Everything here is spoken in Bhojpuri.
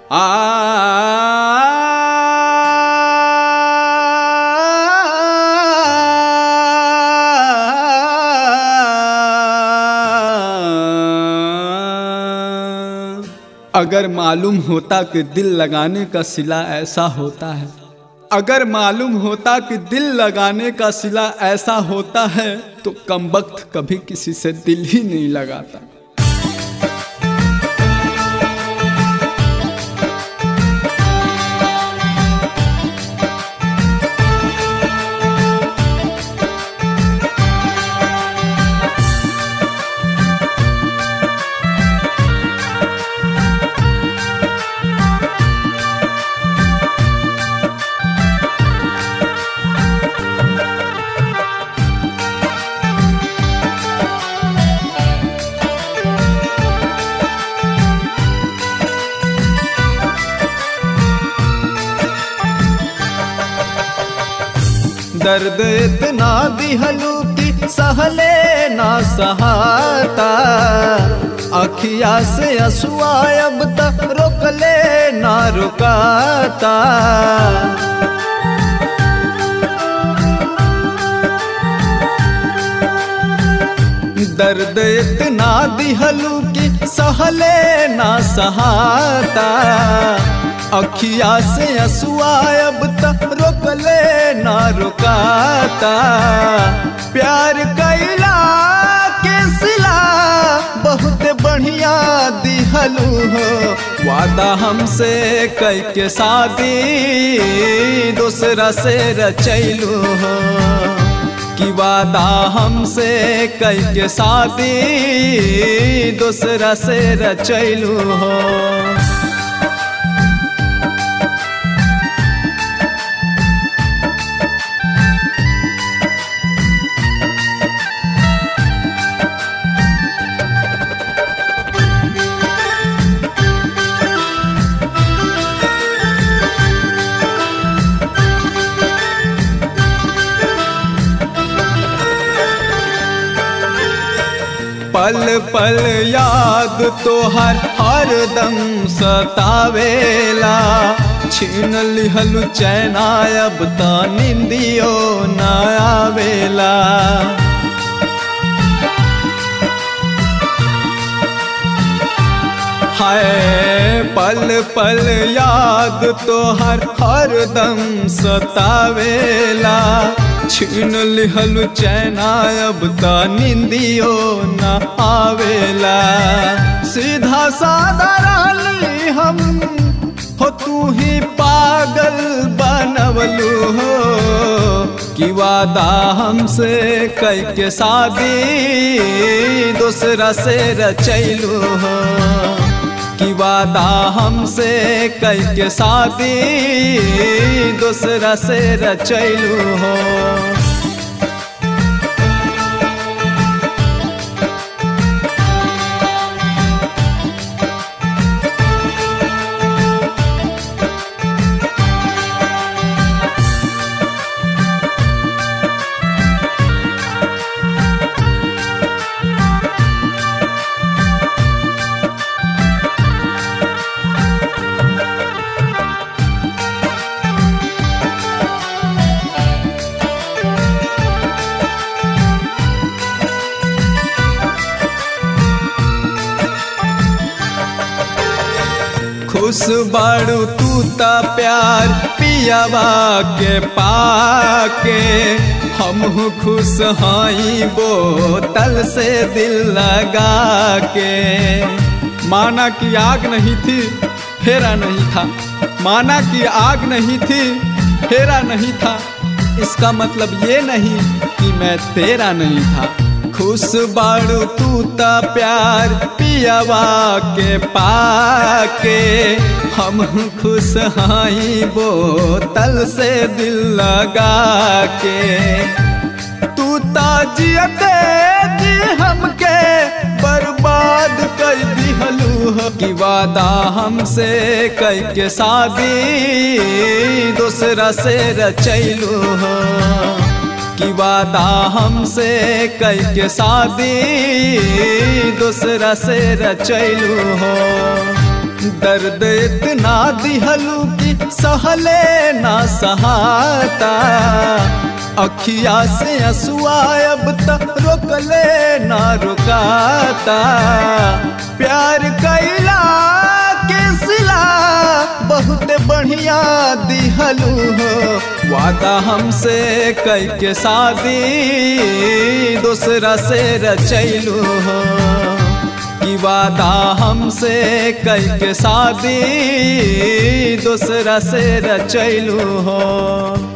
अगर मालूम होता कि दिल लगाने का सिला ऐसा होता है अगर मालूम होता कि दिल लगाने का सिला ऐसा होता है तो कम वक्त कभी किसी से दिल ही नहीं लगाता दर्द इतना दिहलू की सहले ना सहाता अखिया से असुआ अब तक रोकले ना रुकाता दर्द इतना दिहलू की सहले ना सहाता अखिया से असुआ अब तक रोकले ना रुकाता प्यार कैला के सिला बहुत बढ़िया दिहलू हो वादा हमसे कई के शादी दूसरा से रचैलू हो कि वादा हमसे कई के शादी दूसरा से रचैलू हो पल पल याद तो हर हर दम सतावेला छीन लिहलु चैना अब त निंदियो न आवेला हाय पल पल याद तो हर हर दम सतावेला छीन लिहलु चैना अब त निंदियो न आवेला सीधा साधा रहली हम हो तू ही पागल बनवलू हो कि वादा हमसे कई के शादी दूसरा से रचैलू हो कि वादा हमसे कई के शादी दूसरा से रचैलू हो खुश बाड़ू तू ता प्यार पियावा के पाके हम खुश हाई बोतल से दिल लगा के माना की आग नहीं थी फेरा नहीं था माना की आग नहीं थी फेरा नहीं था इसका मतलब ये नहीं कि मैं तेरा नहीं था खुश बाड़ू तू ता प्यार पियावा के पाके हम खुश हाई बोतल से दिल लगा के तू ताजियते जी हमके बर्बाद कर दिहलू हो कि वादा हमसे कई के शादी दूसरा से रचैलू हो कि वादा हमसे कई के शादी दूसरा से रचैलू हो दर्द इतना दिहलू कि सहले ना सहाता अखिया से असुआ अब तक रोकले ना रुकाता प्यार कैला के सिला बहुत बढ़िया दिहलू हो वादा हमसे कई के शादी दूसरा से रचैलू हो कि वादा हमसे कई के शादी दूसरा से रचैलू हो